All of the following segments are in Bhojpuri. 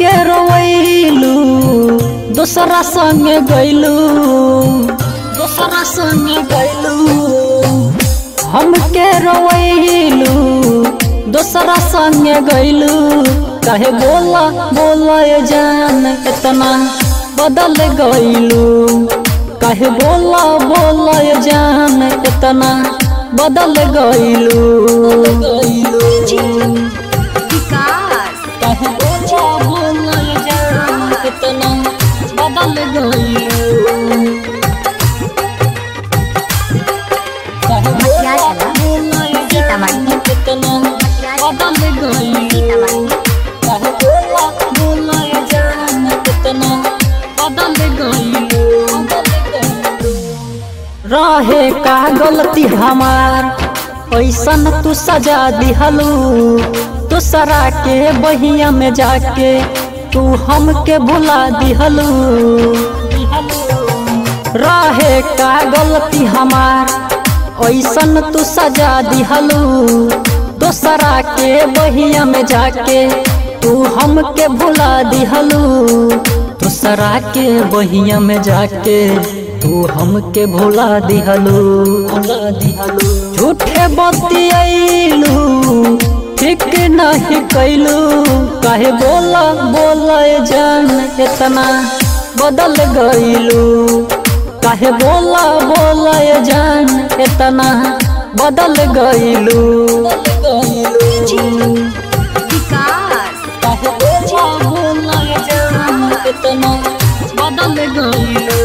हमके रोवैलू दोसरा संगे गैलू दोसरा संगे गैलू हमके रोवैलू दोसरा संगे गैलू काहे बोला बोला ये जान इतना बदल गैलू काहे बोला बोला ये जान इतना बदल गैलू विकास काहे बोला बोला ये जान इतना बदल गैलू काहे बोला बोला ये जान इतना बदल गैलू काहे बोला बोला ये जान इतना बदल गइलू रहे का गलती हमार ऐसन तू सजा दिहलू दूसरा के बहिया में जाके तू हमके भुला दिहलू रहे का गलती हमार ऐसन तू सजा दिहलू दोसरा के बहिया में जाके तू हमके भुला दिहलू दूसरा के बहिया में जाके तू हमके भुला दिहलू भुला दिहलू झूठे बतियलू ठीक नहीं कैलू काहे बोला बोला ये जान इतना बदल गईलू काहे बोला बोला ये जान इतना बदल गईलू विकास काहे बोला बोला ये जान इतना बदल गईलू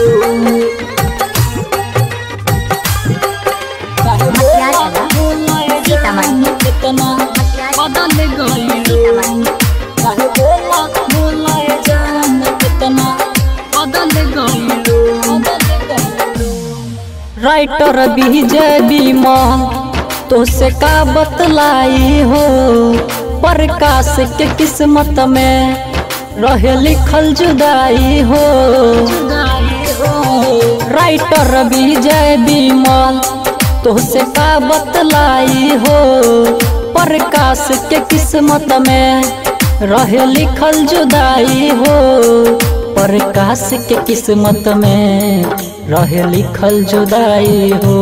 काहे बोला बोला ये जान इतना बदल गईलू काहे बोला बोला ये जान इतना बदल गईलू राइटर विजय बीमा तो से का बतलाई हो प्रकाश के किस्मत में रहे लिखल जुदाई हो राइटर विजय बीमल तो से का बतलाई हो प्रकाश के किस्मत में रहे लिखल जुदाई हो प्रकाश के किस्मत में रहे लिखल जुदाई हो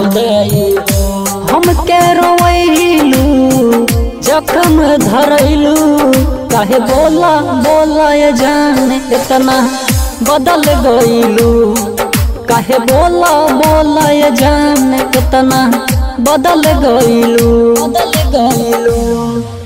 हम के रोवैलू जखम धरैलू काहे बोला बोला ये जान इतना बदल गईलू काहे बोला बोला ये जान इतना बदल गईलू बदल गईलू